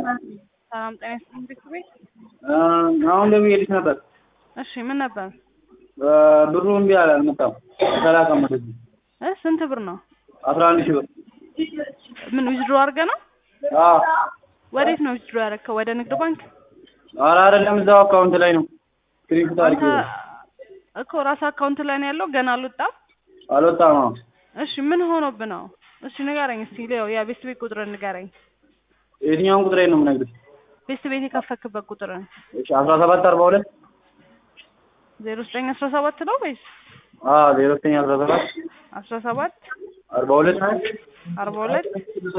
ሰላም ጤና ይስጥልኝ ቤት አሁን ደውዬልሽ ነበር። እሺ ምን ነበር ብሩ እምቢ አለ አልመጣም። ተላከም ወደዚህ እ ስንት ብር ነው? አስራ አንድ ሺህ ብር ምን ዊዝድሮ አድርገህ ነው? አዎ። ወዴት ነው ዊዝድሮ ያደረግከው? ወደ ንግድ ባንክ? ኧረ አይደለም እዛው አካውንት ላይ ነው። ስክሪንሾት አድርጌ አንተ እኮ ራስ አካውንት ላይ ነው ያለው ገና አልወጣም። አልወጣም። አዎ። እሺ ምን ሆኖብህ ነው? እሺ ንገረኝ እስኪ ሌው ያ ቤት ቤት ቁጥርን ንገረኝ። የትኛውን ቁጥሬን ነው የምነግርሽ? ቤት ቤት የከፈክበት ቁጥርን እሺ አስራ ሰባት አርባ ሁለት ዜሮ ዘጠኝ አስራ ሰባት ነው ወይስ አዎ ዜሮ ዘጠኝ አስራ ሰባት አስራ ሰባት አርባ ሁለት አርባ ሁለት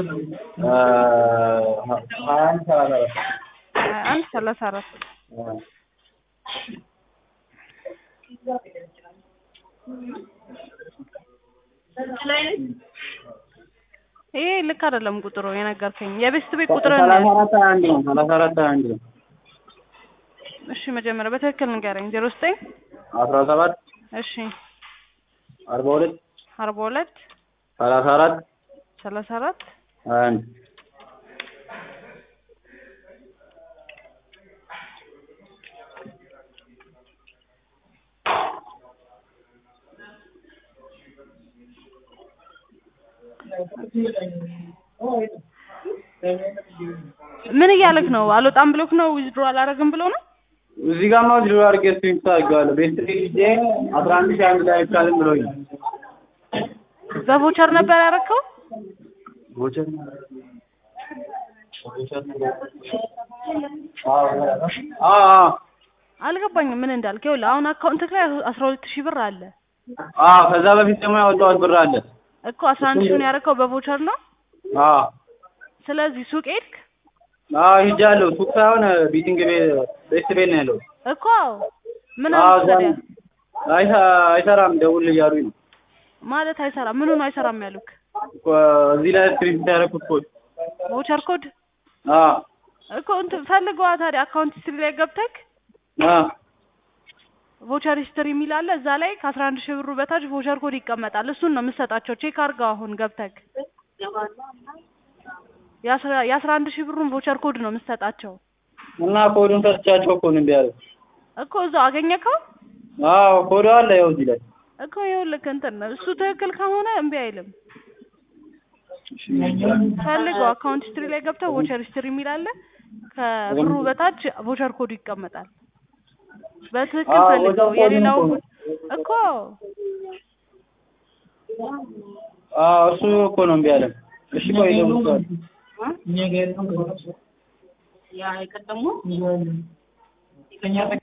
ሀያ አንድ ሰላሳ አራት ሀያ አንድ ሰላሳ አራት ይሄ ልክ አይደለም ቁጥሩ የነገርከኝ የቤስት ቤት ቁጥር ሰላሳ አራት ሀያ አንድ ነው። ሰላሳ አራት ሀያ አንድ ነው። እሺ መጀመሪያ በትክክል ንገረኝ ዜሮ ዘጠኝ አስራ ሰባት እሺ አርባ ሁለት አርባ ሁለት ሰላሳ አራት ሰላሳ አራት ሀያ አንድ ምን እያለክ ነው? አልወጣም ብሎክ ነው? ዊዝድሮ አላረግም ብሎ ነው? እዚህ ጋር ማውዝ ዶላር ጌት ፊክስ አድርጌዋለሁ። ቤስት ጊዜ አስራ አንድ ሺህ አንድ ላይ አይቻልም ብሎኝ በቮቸር ነበር ያረከው? ቦቸር አልገባኝም ምን እንዳልክ። ይኸውልህ አሁን አካውንትክ ላይ አስራ ሁለት ሺህ ብር አለ አዎ ከዛ በፊት ደግሞ ያወጣሁት ብር አለ። እኮ አስራ አንድ ሺውን ያረከው በቮቸር ነው። አዎ ስለዚህ ሱቅ ሄድክ አዎ ሂጃለሁ። ሱቅ ሳይሆን ቢቲንግ ቤት ቤስት ቤት ነው ያለው። እኮ ምን አዎ አልክ ታዲያ? አይሰ- አይሰራም ደውል እያሉኝ ነው። ማለት አይሰራም። ምኑ ነው አይሰራም ያሉክ? እኮ እዚህ ላይ ስክሪን ያደረኩት ኮድ ቮቸር ኮድ አዎ እኮ እንትን ፈልገዋ ታዲያ አካውንት ሂስትሪ ላይ ገብተክ አዎ ቮቸር ሂስትሪ የሚል አለ እዛ ላይ ከአስራ አንድ ሺህ ብሩ በታች ቮቸር ኮድ ይቀመጣል። እሱን ነው የምትሰጣቸው። ቼክ አድርገው አሁን ገብተክ የአስራ የአስራ አንድ ሺህ ብሩን ቮቸር ኮድ ነው የምትሰጣቸው እና ኮዱን ሰጥቻቸው እኮ ነው እምቢ ያለው። እኮ እዛው አገኘከው አዎ ኮዱ አለ ያው እዚህ ላይ እኮ ይኸውልህ እንትን ነው እሱ ትክክል ከሆነ እምቢ አይልም። ፈልገው አካውንት ሂስትሪ ላይ ገብተህ ቮቸር ሂስትሪ የሚል አለ ከብሩ በታች ቮቸር ኮዱ ይቀመጣል። በትክክል አዎ፣ ፈልገው ቮቸር ኮዱን የሌላው እኮ ነው። እኮ አዎ እሱ እኮ ነው እምቢ ያለው። እሺ ቆይ ደውል ያ የቀደሙ